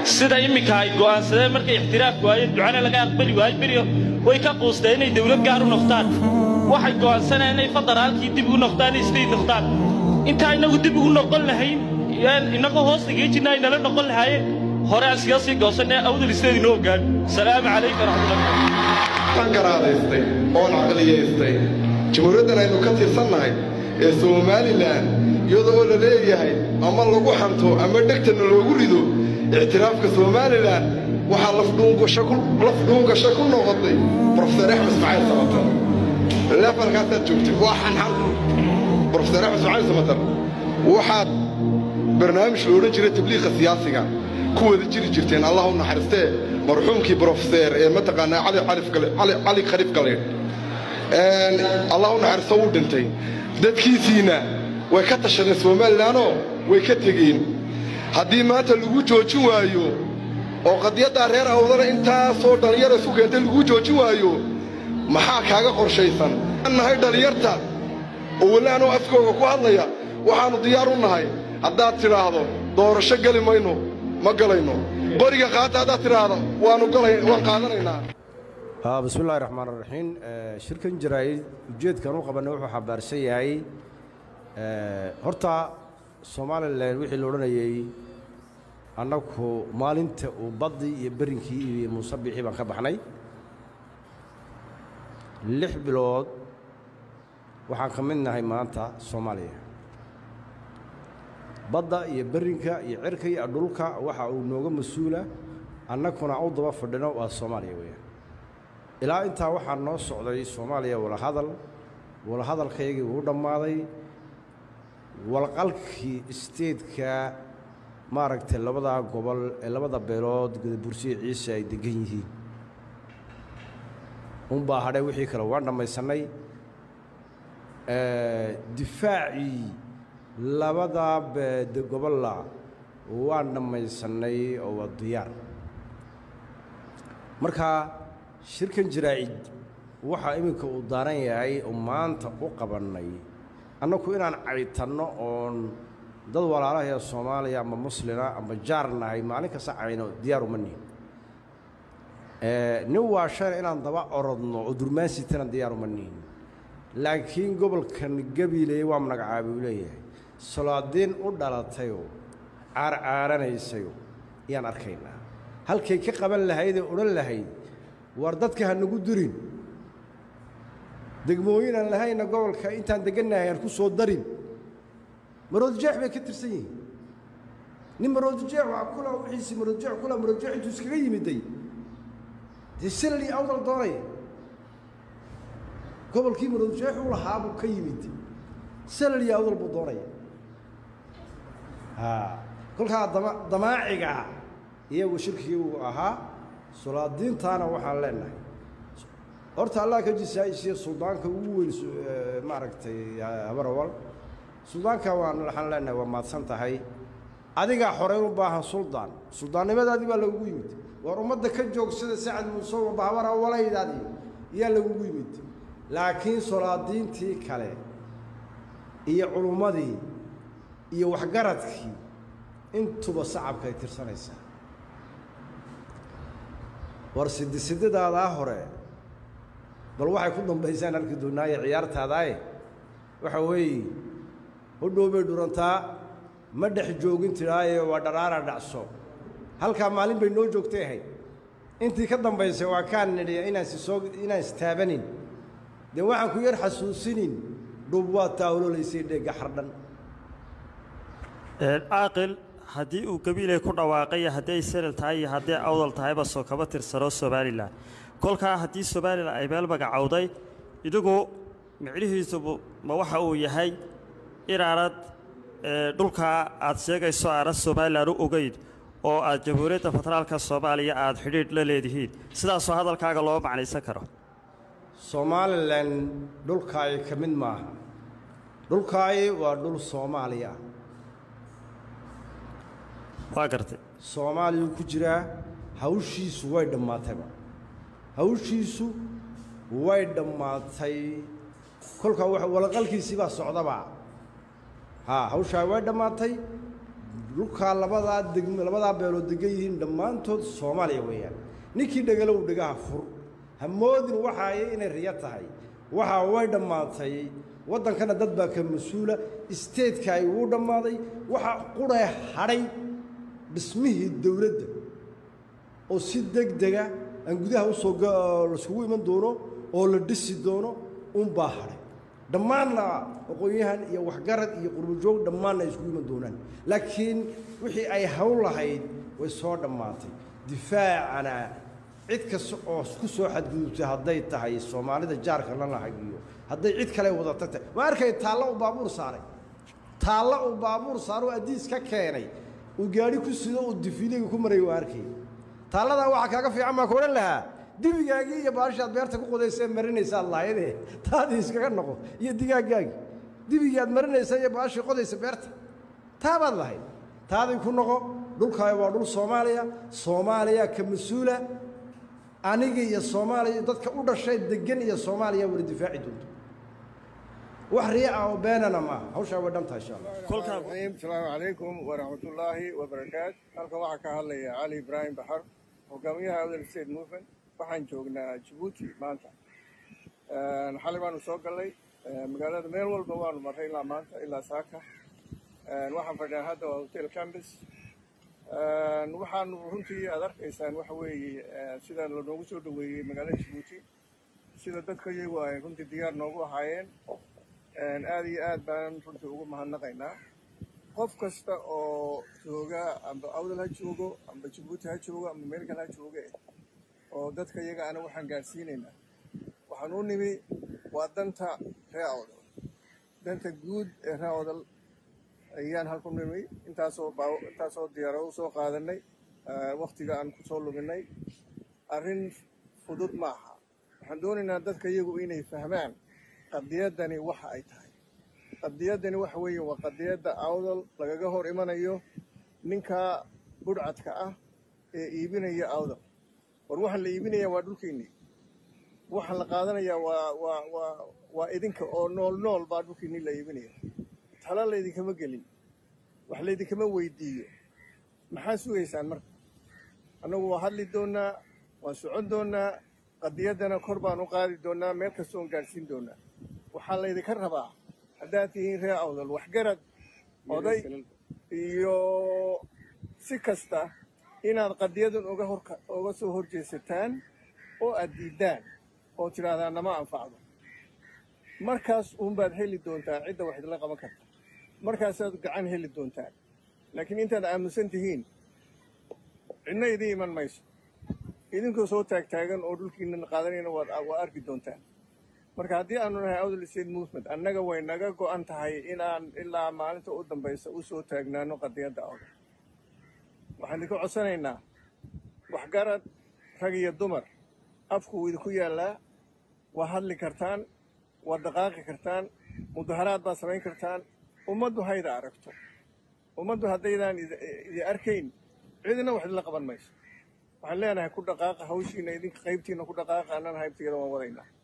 sida imminka ay go'aansadeen markay ixtiraaf waayeen ducana laga aqbali waayo beriyo way ka quusteen inay dawlad gaar u noqdaan waxay go'aansanayeen inay federaalkii dib ugu noqdaan isday noqdaan intaa innagu dib ugu noqon lahayn innagoo hoos dhigay jirna ay nala noqon lahaayeen hore aan siga sii goosanee awdal isleed inoo ogaan salaamu calaykum waraxmatullahi aan garaadaystay oon caqliyaystay jamhuuriyaddan aynu ka tirsannahay ee somalilan iyadoo la leeyahay ama lagu xanto ama dhegtana loogu rido ictiraafka somalilan waxaa lafdhuungasho ku noqotay brofeser axmed ismaaciil samatar leefalkaasaad joogtay waa xanxan brofeser axmed ismaaciil samatar waxaad barnaamij la odhan jiray tabliiqa siyaasiga ku wada jiri jirteen allah u naxariistee marxuumkii brofeser ee mataqaanaa cali khaliif galeedh allah u naxariisto wuu dhintay dadkiisiina way ka tashadeen somalilanoo way ka tegeen haddii maanta lagu joojin waayo oo qadiyaddaa reer awdana intaasoo dhallinyara isu keentay lagu joojin waayo maxaa kaaga qorshaysan aan nahay dhallinyarta oo weli anoo afkooga ku hadlaya waxaannu diyaar u nahay haddaad tidhaahdo doorasho geli mayno ma galayno qoriga qaata haddaad tidhaahdo waannu waan qaadanaynaa bismi illahi raxmaan raxiim shirkan jaraa'id ujeedkan u qabanay wuxuu xambaarsan yahay horta somalilan wixii la odhanayey annagu maalinta uu baddii iyo berinkii iyo muusabixii baan ka baxnay lix bilood waxaan ka mid nahay maanta soomaaliya badda iyo berinka iyo cirka iyo dhulka waxa uu nooga mas-uula annaguna u daba fadhino waa soomaaliya weeyaan ilaa intaa waxaa noo socday soomaaliya walahadal walahadalkaygii wuu dhammaaday walqalkii isteedka maaragtay labadaa gobol ee labada beelood gadabursiya ciise ay deggan yihiin unbaa hadhay wixii kale waan dhammaysannay difaacii labadaa beede gobolla waan dhammaysannay oo waa diyaar marka shirkan jaraa'id waxaa iminka uu daaran yahay oo maanta u qabannay annagu inaan caytanno oon dad walaalaha ee soomaaliya ama muslina ama jaar nahay maalin kasta cayno diyaar uma nihin nin waashana inaan daba orodno oo durmaansitana diyaar uma nihin laakiin gobolkan gabiiley waa magacaabay uu leeyahay solaadiin u dhalatayoo caarcaaranaysayoo ayaan arkaynaa halkay ka qaban lahaydee odhan lahayd war dadka ha nagu durin degmooyin aan lahayna gobolka intaan deggannahay aan ku soo darin maroodjeex bay ka tirsan yihiin nin maroodjeex waa kula wixiisii maroodjeex kula maroodjeex intuu iskaga yimiday dee silali awdal doonaya gobolkii maroodjeex u lahaa buu ka yimid silali awdal buu doonaya kolkaa dama damaaciga iyagu shirkigii uu ahaa solaadiintaana waxaan leenahay horta allah ka jisaayisiya suldaanka ugu weyn maaragtay habarawal suldaanka waan waxaan leenahay waa maadsan tahay adigaa xoreyn u baahan suldaan suldaannimadaadii baa lagugu yimid waar ummadda ka joogsada sacad muuse walba habarawalaydadii iyaa lagugu yimid laakiin solaadiintii kale iyo culummadii iyo waxgaradkii intuba sacabka ay tirsanaysaa war sidisididaadaa hore bal waxay ku dambaysaan arki doonaaye ciyaartaadaaye waxa weeye hodhow bay dhurantaa ma dhex joogin tidhaaye waa dharaara dhacso halkaa maalin bay noo joogtay ahayd intii ka dambaysay waa kaan nidhiya inaan sisoo inaan istaabanin dee waxaan ku yar xasuusinin dhub waa taawlolaysay dheegga xardhan caaqil haddii uu gabiilay ku dhawaaqay haddii ay senal tahay iyo haddii awdal tahayba soo kaba tirsano somalilan kolkaa haddii somalilan ay meel magacowday idigu micnihiisubu ma waxa uu yahay inaanad dhulkaa aad sheegayso aanad somalilan u ogeyn oo aad jamhuuriyadda federaalka soomaaliya aad xidhiidh la leedihiin sidaasoo hadalkaaga loo macnaysan karo somalilan dhulkaayi ka mid maaha dhulkaayi waa dhul soomaaliya ah waa gartay soomaaliyuu ku jiraa hawshiisu way dhammaatayba hawshiisu way dhammaatay kolkaa walaqalkiisii baa socdaba haa hawshaa way dhammaatay dhulkaa labadaa degm labadaa beelood degan yihiin dhammaantood soomaaliya weeyaan ninkii dhegalow dhegaha fur ha moodin waxaay inay riyo tahay waxaa way dhammaatay waddankana dad baa ka mas-uula isteedka ay wuu dhammaaday waxaa quree hadhay dhismihii dowladda oo si deg dega aan gudaha usoo laisugu iman doono oo la dhisi doono unbaa hadhay dhammaanna aqoon-yahan iyo waxgarad iyo qurbojoog dhammaanna ay isugu iman doonaan laakiin wixii ay hawl lahayd way soo dhammaatay difaacana cid kasta oo ku soo xadgudubtay hadday tahay soomaalida jaarka lana hagiyo hadday cid kale wadata tahay waa arkay taallo uu baabuur saaray taallo uu baabuur saaro addiis ka keenay uu gaadhi ku sido uu difiiliga ku maray waa arkay taalladaa waxaa kaaga fiican baa ku odhan lahaa dibigaagii iyo baashaad beerta ku qodaysee marinaysaad lahayde taadii iskaga noqo iyo digaaggaagii dibigii aad marinaysa iyo baashii qodaysa beerta taabaad lahayd taadii ku noqo dhulkaayo waa dhul soomaaliya soomaaliya ka mas-uula aniga iyo soomaaliya dadka u dhashay degan iyo soomaaliya wada difaaci doonto wax riya ah oo beenana maaha hawshaa way dhan tahay insha allah kolkaa asalaamu calaykum waraxmatullaahi wabarakaat halkan waxaa ka hadlaya cali ibraahim baxar hogaamiyaha outer state movement waxaan joognaa jabuuti maanta xalay baanu soo gallay magaalada meel walba waanu marray ilaa maanta ilaa saaka waxaan fadhinaa hadda waa hotel campus waxaanu runtii aad arkaysaan waxa weeye sida lanoogu soo dhoweeyey magaalada jabuuti sida dadka iyagu ay runtii diyaar noogu ahaayeen aad iyo aad baan runtii ugu mahadnaqaynaa qof kasta oo jooga amba awdal ha joogo amba jabuuti ha joogo amba meel kale ha jooge oo dadka iyaga ana waxaan gaadhsiinaynaa waxaan u nimi waa danta ree awdal danta guud ee ree awdal ayaan halku nimi intaasoo baa intaasoo diyaarado usoo qaadanay waktiga aan kusoo luminay arrin fudud ma aha waxaan doonaynaa dadka iyagu inay fahmaan qadiyaddani waxa ay tahay qadiyaddani waxa weeye waa qadiyadda awdal lagaga hor imanayo ninka budhcadka ah ee iibinaya awdal war waxaan la iibinaya waa dhulkiinni waxaan la qaadanayaa waa waa waa waa idinka oo nool nool baa dhulkiinni la iibinaya tala laydinkama gelin wax laydinkama weydiiyo maxaa sugaysaan marka annagu waa hadli doonnaa waan socon doonnaa qadiyaddana kor baan u qaadi doonnaa meel kastoon gaadhsiin doonnaa waxaa laydinka rabaa haddaad tihiin ree awdal waxgarad oday iyo si kasta inaad qadiyadan uga hor uga soo horjeesataan oo aad diiddaan oo tidhaahdaa nama anfacdo markaas uunbaad heli doontaan cidda wax idinla qaban karta markaasaad gacan heli doontaan laakiin intaad aaminsan tihiin cidna idiin iman mayso idinkoo soo taagtaagan oo dhulkiina qaadanayna waad waa arki doontaan marka haddii aanu nahay awdal state movement annaga way naga go'an tahay inaan ilaa maalinta u dambaysa u soo taagnaano qadiyadda awdal waxaan idinka codsanaynaa waxgarad rag iyo dumar afku wuu idinku yaallaa waa hadli kartaan waa dhaqaaqi kartaan mudaharaad baad samayn kartaan ummaddu hayda aragto ummaddu haddaydaan idi arkayn cidina wax idinla qaban mayso waxaan leenahay ku dhaqaaqa hawshiina idinka qaybtiina ku dhaqaaqa annana haybtayada waan wadaynaa